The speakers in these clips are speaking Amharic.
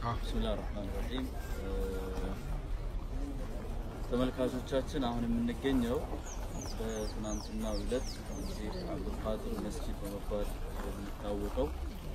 ብስሚላህ ራህማን ራሂም ተመልካቾቻችን አሁን የምንገኘው በትናንትናው ዕለት እዚህ አብዱልቃድር መስጂድ በመባል የሚታወቀው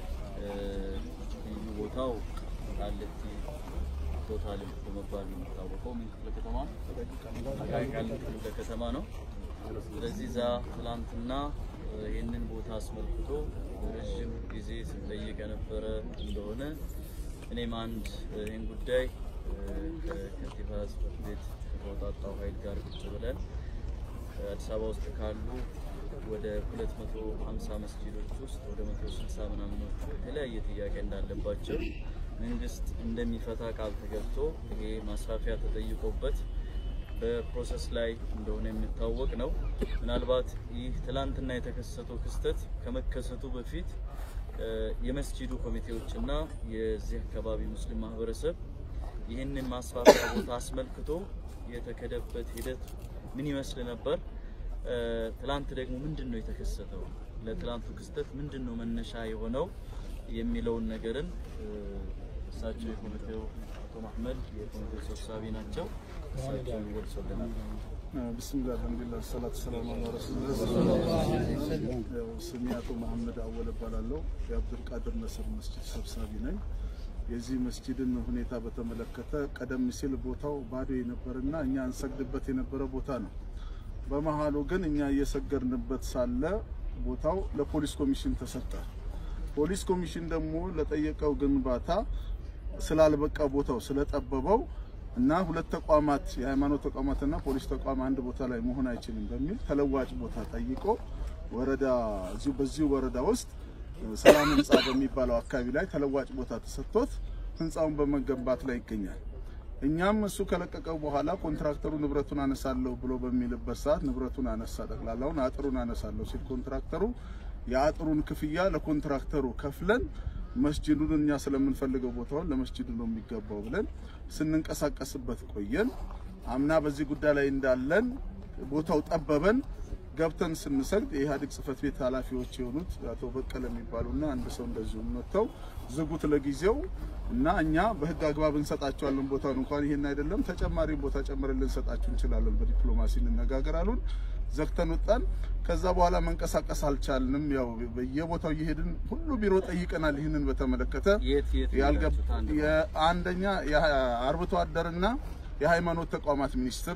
ልዩ ቦታው ቃሊቲ ቶታል በመባል የሚታወቀው ምን ክፍለ ከተማ ነው? ቃሊቲ ክፍለ ከተማ ነው። ስለዚህ እዛ ትላንትና ይህንን ቦታ አስመልክቶ ረዥም ጊዜ ስንጠይቅ የነበረ እንደሆነ እኔም አንድ ይህን ጉዳይ ከከንቲባ ጽሕፈት ቤት ከተወጣጣው ኃይል ጋር ቁጭ ብለን አዲስ አበባ ውስጥ ካሉ ወደ 250 መስጂዶች ውስጥ ወደ 160 ምናምኖቹ የተለያየ ጥያቄ እንዳለባቸው መንግስት እንደሚፈታ ቃል ተገብቶ ይሄ ማስራፊያ ተጠይቆበት በፕሮሰስ ላይ እንደሆነ የሚታወቅ ነው። ምናልባት ይህ ትላንትና የተከሰተው ክስተት ከመከሰቱ በፊት የመስጂዱ ኮሚቴዎችና የዚህ አካባቢ ሙስሊም ማህበረሰብ ይህንን ማስፋፊያ ቦታ አስመልክቶ የተከደበት ሂደት ምን ይመስል ነበር? ትላንት ደግሞ ምንድን ነው የተከሰተው? ለትላንቱ ክስተት ምንድን ነው መነሻ የሆነው የሚለውን ነገርን እሳቸው የኮሚቴው አቶ መሐመድ የኮሚቴው ሰብሳቢ ናቸው። እሳቸው ይገልጹልናል። ብስሚላህ አልሐምዱሊላህ ሰላቱ ሰላም አላ ረሱሊላህ። ያው ስሜ አቶ መሐመድ አወል እባላለሁ። የአብዱልቃድር ነስር መስጂድ ሰብሳቢ ነኝ። የዚህ መስጂድን ሁኔታ በተመለከተ ቀደም ሲል ቦታው ባዶ የነበረና እኛ እንሰግድበት የነበረ ቦታ ነው። በመሀሉ ግን እኛ እየሰገድንበት ሳለ ቦታው ለፖሊስ ኮሚሽን ተሰጠ። ፖሊስ ኮሚሽን ደግሞ ለጠየቀው ግንባታ ስላልበቃ ቦታው ስለጠበበው እና ሁለት ተቋማት የሃይማኖት ተቋማትና ፖሊስ ተቋም አንድ ቦታ ላይ መሆን አይችልም በሚል ተለዋጭ ቦታ ጠይቆ ወረዳ እዚሁ በዚሁ ወረዳ ውስጥ ሰላም ህንፃ በሚባለው አካባቢ ላይ ተለዋጭ ቦታ ተሰጥቶት ህንፃውን በመገንባት ላይ ይገኛል። እኛም እሱ ከለቀቀው በኋላ ኮንትራክተሩ ንብረቱን አነሳለሁ ብሎ በሚልበት ሰዓት ንብረቱን አነሳ። ጠቅላላውን አጥሩን አነሳለሁ ሲል ኮንትራክተሩ የአጥሩን ክፍያ ለኮንትራክተሩ ከፍለን መስጂዱን እኛ ስለምንፈልገው ቦታውን ለመስጂዱ ነው የሚገባው ብለን ስንንቀሳቀስበት ቆየን። አምና በዚህ ጉዳይ ላይ እንዳለን ቦታው ጠበበን። ገብተን ስንሰግድ የኢህአዴግ ጽህፈት ቤት ኃላፊዎች የሆኑት አቶ በቀለ የሚባሉና አንድ ሰው እንደዚሁ መጥተው ዝጉት ለጊዜው እና እኛ በህግ አግባብ እንሰጣቸዋለን ቦታውን እንኳን ይሄን አይደለም ተጨማሪ ቦታ ጨምረን ልንሰጣችሁ እንችላለን፣ በዲፕሎማሲ እንነጋገር አሉን። ዘግተን ወጣን። ከዛ በኋላ መንቀሳቀስ አልቻልንም። ያው በየቦታው እየሄድን ሁሉ ቢሮ ጠይቀናል። ይህንን በተመለከተ የት የት ያልገብ ሄዳችሁት? አንድ የአንደኛ የአርብቶ አደርና የሃይማኖት ተቋማት ሚኒስትር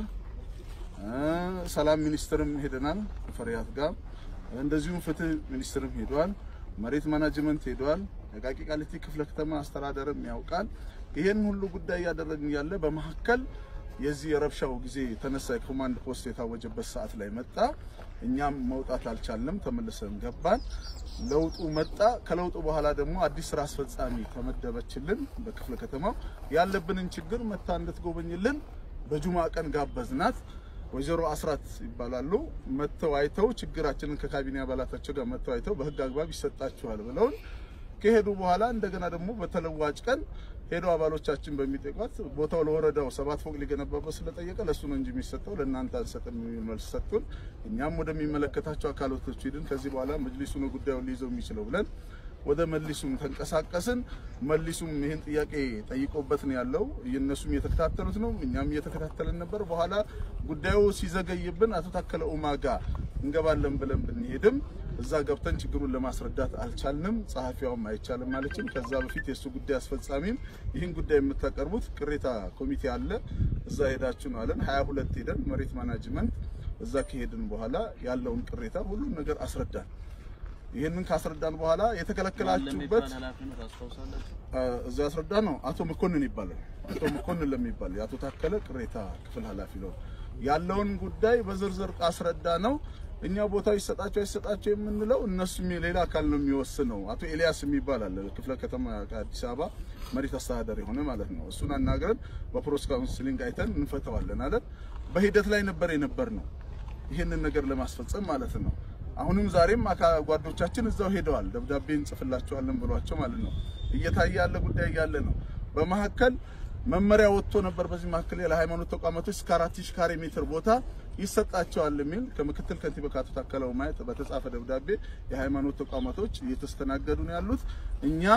ሰላም ሚኒስትርም ሄደናል ፈሪያት ጋር እንደዚሁም ፍትህ ሚኒስትርም ሄዷል። መሬት ማናጅመንት ሄዷል። የቃቂ ቃሊቲ ክፍለ ከተማ አስተዳደርም ያውቃል። ይሄን ሁሉ ጉዳይ እያደረግን ያለ በመካከል የዚህ የረብሻው ጊዜ የተነሳ የኮማንድ ፖስት የታወጀበት ሰዓት ላይ መጣ። እኛም መውጣት አልቻልንም፣ ተመልሰን ገባን። ለውጡ መጣ። ከለውጡ በኋላ ደግሞ አዲስ ስራ አስፈጻሚ ተመደበችልን። በክፍለ ከተማው ያለብንን ችግር መታ እንድትጎበኝልን በጁማ ቀን ጋበዝናት። ወይዘሮ አስራት ይባላሉ። መጥተው አይተው ችግራችንን ከካቢኔ አባላታቸው ጋር መጥተው አይተው በህግ አግባብ ይሰጣችኋል ብለውን ከሄዱ በኋላ እንደገና ደግሞ በተለዋጭ ቀን ሄደው አባሎቻችን በሚጠይቋት ቦታው ለወረዳው ሰባት ፎቅ ሊገነባበት ስለጠየቀ ለእሱ ነው እንጂ የሚሰጠው ለእናንተ አንሰጥም የሚል መልስ ሰጡን። እኛም ወደሚመለከታቸው አካላቶች ሄድን። ከዚህ በኋላ መጅሊሱ ነው ጉዳዩን ሊይዘው የሚችለው ብለን ወደ መሊሱም ተንቀሳቀስን። መሊሱም ይህን ጥያቄ ጠይቆበት ነው ያለው። እነሱም እየተከታተሉት ነው፣ እኛም እየተከታተልን ነበር። በኋላ ጉዳዩ ሲዘገይብን አቶ ታከለ ኡማ ጋር እንገባለን ብለን ብንሄድም እዛ ገብተን ችግሩን ለማስረዳት አልቻልንም። ጸሐፊዋም አይቻልም ማለችም። ከዛ በፊት የእሱ ጉዳይ አስፈጻሚም ይህን ጉዳይ የምታቀርቡት ቅሬታ ኮሚቴ አለ፣ እዛ ሄዳችሁ ነው አለን። ሀያ ሁለት ሄደን መሬት ማናጅመንት እዛ ከሄድን በኋላ ያለውን ቅሬታ ሁሉን ነገር አስረዳን። ይህንን ካስረዳን በኋላ የተከለከላችሁበት ለሚባል ኃላፊነት ታስታውሳላችሁ? እዛ ያስረዳ ነው አቶ መኮንን ይባላል። አቶ መኮንን ለሚባል የአቶ ታከለ ቅሬታ ክፍል ኃላፊ ነው። ያለውን ጉዳይ በዝርዝር አስረዳ ነው። እኛ ቦታው ይሰጣቸው አይሰጣቸው የምንለው እነሱም ሌላ አካል ነው የሚወስነው። አቶ ኤልያስ የሚባል አለ ክፍለ ከተማ ከአዲስ አበባ መሬት አስተዳደር የሆነ ማለት ነው። እሱን አናግረን በፕሮስ ካውንስሊንግ አይተን እንፈተዋለን አለን። በሂደት ላይ ነበር የነበር ነው ይህንን ነገር ለማስፈጸም ማለት ነው። አሁንም ዛሬም አካ- ጓዶቻችን እዛው ሄደዋል። ደብዳቤ እንጽፍላቸዋለን ብሏቸው ማለት ነው። እየታየ ያለ ጉዳይ ያለ ነው። በመካከል መመሪያ ወጥቶ ነበር። በዚህ መካከል ለሃይማኖት ተቋማቶች እስከ አራት ሺህ ካሬ ሜትር ቦታ ይሰጣቸዋል የሚል ከምክትል ከንቲባ ከአቶ ታከለ ኡማ በተጻፈ ደብዳቤ የሃይማኖት ተቋማቶች እየተስተናገዱ ነው ያሉት። እኛም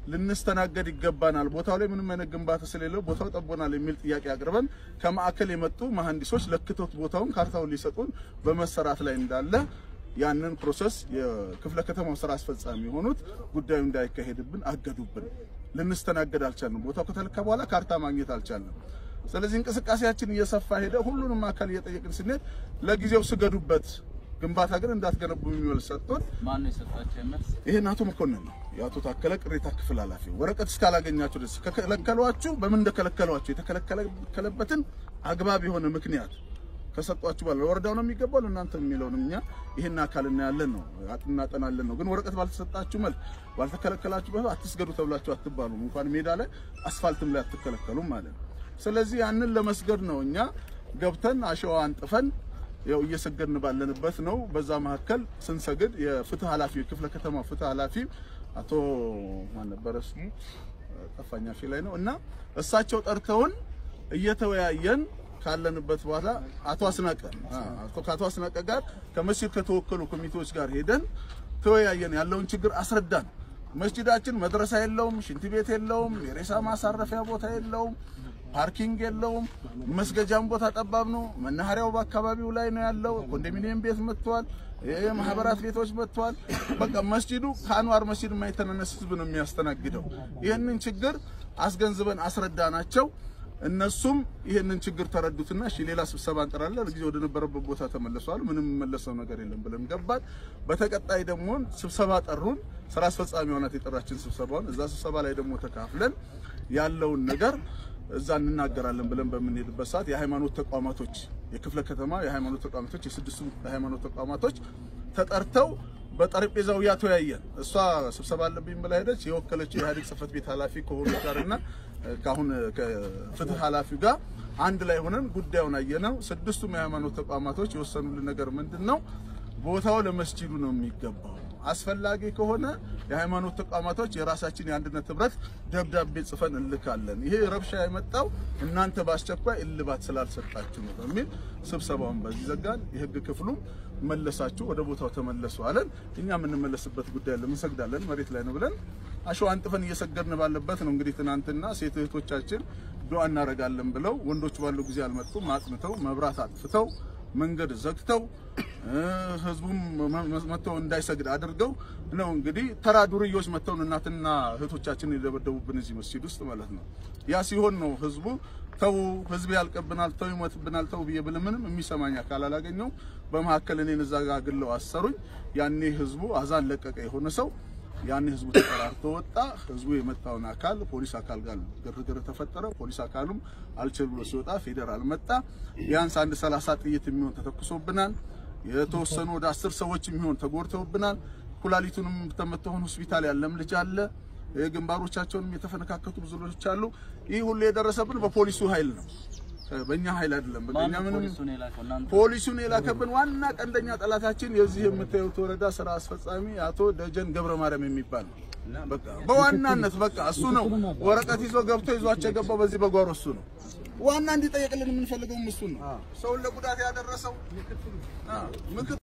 ልንስተናገድ ይገባናል፣ ቦታው ላይ ምንም አይነት ግንባታ ስለሌለው ቦታው ጠቦናል የሚል ጥያቄ አቅርበን ከማዕከል የመጡ መሐንዲሶች ለክቶት ቦታውን ካርታውን ሊሰጡን በመሰራት ላይ እንዳለ ያንን ፕሮሰስ የክፍለ ከተማው ስራ አስፈጻሚ የሆኑት ጉዳዩ እንዳይካሄድብን አገዱብን። ልንስተናገድ አልቻልንም። ቦታው ከተለካ በኋላ ካርታ ማግኘት አልቻልንም። ስለዚህ እንቅስቃሴያችን እየሰፋ ሄደ። ሁሉንም አካል እየጠየቅን ስንሄድ ለጊዜው ስገዱበት፣ ግንባታ ግን እንዳትገነቡ የሚል ሰጥቶን ማን ነው የሰጣቸው መልስ? ይሄን አቶ መኮንን ነው የአቶ ታከለ ቅሬታ ክፍል ኃላፊ። ወረቀት እስካላገኛችሁ ድረስ ከከለከሏችሁ በምን እንደከለከሏችሁ የተከለከለበትን አግባብ የሆነ ምክንያት ከሰጧችሁ ባለ ወረዳው ነው የሚገባው ለእናንተ የሚለውንም እኛ ይሄን አካል እናያለን ነው እናጠናለን ነው። ግን ወረቀት ባልተሰጣችሁ መልክ ባልተከለከላችሁበት አትስገዱ ተብላችሁ አትባሉም። እንኳን ሜዳ ላይ አስፋልትም ላይ አትከለከሉም ማለት ነው። ስለዚህ ያንን ለመስገድ ነው እኛ ገብተን አሸዋ አንጥፈን ያው እየሰገድን ባለንበት ነው። በዛ መካከል ስንሰግድ የፍትህ ኃላፊ የክፍለ ከተማ ፍትህ ኃላፊ አቶ ማን ነበረ ስሙ ጠፋኛ ፊ ላይ ነው እና እሳቸው ጠርተውን እየተወያየን ካለንበት በኋላ አቶ አስናቀ አቶ ከአቶ አስናቀ ጋር ከመስጂድ ከተወከሉ ኮሚቴዎች ጋር ሄደን ተወያየን። ያለውን ችግር አስረዳን። መስጂዳችን መድረሳ የለውም፣ ሽንት ቤት የለውም፣ የሬሳ ማሳረፊያ ቦታ የለውም፣ ፓርኪንግ የለውም፣ መስገጃም ቦታ ጠባብ ነው። መናኸሪያው በአካባቢው ላይ ነው ያለው። ኮንዶሚኒየም ቤት መጥቷል። የማህበራት ቤቶች መጥቷል። በቃ መስጂዱ ከአንዋር መስጂድ የማይተናነስ ህዝብ ነው የሚያስተናግደው። ይህንን ችግር አስገንዝበን አስረዳናቸው። እነሱም ይህንን ችግር ተረዱትና እሺ ሌላ ስብሰባ እንጠራለን፣ ለጊዜ ወደ ነበረበት ቦታ ተመለሰዋል። ምንም የመለሰው ነገር የለም ብለን ገባን። በተቀጣይ ደግሞ ስብሰባ ጠሩን። ስራ አስፈጻሚ ሆናት የጠራችን ስብሰባውን እዛ ስብሰባ ላይ ደግሞ ተካፍለን ያለውን ነገር እዛ እንናገራለን ብለን በምንሄድበት ሰዓት የሃይማኖት ተቋማቶች የክፍለ ከተማ የሃይማኖት ተቋማቶች የስድስቱ የሃይማኖት ተቋማቶች ተጠርተው በጠረጴዛው ያተወያየን። እሷ ስብሰባ አለብኝ ብላ ሄደች። የወከለችው የኢህአዴግ ጽህፈት ቤት ኃላፊ ከሆኑ ጋርና ከአሁን ከፍትህ ኃላፊው ጋር አንድ ላይ ሆነን ጉዳዩን አየነው። ስድስቱም የሃይማኖት ተቋማቶች የወሰኑልን ነገር ምንድን ነው? ቦታው ለመስጂዱ ነው የሚገባው። አስፈላጊ ከሆነ የሃይማኖት ተቋማቶች የራሳችን የአንድነት ህብረት ደብዳቤ ጽፈን እንልካለን። ይሄ ረብሻ የመጣው እናንተ በአስቸኳይ እልባት ስላልሰጣችሁ ነው በሚል ስብሰባውን በዚህ ዘጋን። የህግ ክፍሉም መለሳችሁ ወደ ቦታው ተመለሱ አለን። እኛ የምንመለስበት ጉዳይ አለ፣ እንሰግዳለን መሬት ላይ ነው ብለን አሸዋ አንጥፈን እየሰገድን ባለበት ነው እንግዲህ ትናንትና ሴት እህቶቻችን ዱዓ እናደርጋለን ብለው ወንዶች ባለው ጊዜ አልመጡም። አጥንተው መብራት አጥፍተው መንገድ ዘግተው ህዝቡም መጥተው እንዳይሰግድ አድርገው ነው እንግዲህ ተራ ዱርዮች መጥተው እናትና እህቶቻችንን የደበደቡብን እዚህ መስጂድ ውስጥ ማለት ነው። ያ ሲሆን ነው ህዝቡ ተው ህዝብ ያልቅብናል፣ ተው ይሞትብናል፣ ተው ብዬ ብል ምንም የሚሰማኝ አካል አላገኘው። በመካከል እኔን እዛ ጋር ግለው አሰሩኝ። ያኔ ህዝቡ አዛን ለቀቀ የሆነ ሰው ያኔ ህዝቡ ተጠራርቶ ወጣ። ህዝቡ የመጣውን አካል ፖሊስ አካል ጋር ግርግር ተፈጠረ። ፖሊስ አካሉም አልችል ብሎ ሲወጣ ፌዴራል መጣ። ቢያንስ አንድ ሰላሳ ጥይት የሚሆን ተተኩሶብናል። የተወሰኑ ወደ አስር ሰዎች የሚሆን ተጎድተውብናል። ኩላሊቱንም ተመተውን ሆስፒታል ያለም ልጅ አለ። ግንባሮቻቸውንም የተፈነካከቱ ብዙ ልጆች አሉ። ይህ ሁሉ የደረሰብን በፖሊሱ ኃይል ነው፣ በእኛ ኃይል አይደለም። በእኛ ምንም ፖሊሱን የላከው እናንተ ፖሊሱን የላከብን ዋና ቀንደኛ ጠላታችን የዚህ የምታዩት ወረዳ ስራ አስፈጻሚ አቶ ደጀን ገብረ ማርያም የሚባል ነው። በቃ በዋናነት በቃ እሱ ነው ወረቀት ይዞ ገብቶ ይዟቸው የገባው በዚህ በጓሮ እሱ ነው ዋና እንዲጠየቅልን የምንፈልገውም እሱ ነው። ሰውን ለጉዳት ያደረሰው ምክትሉ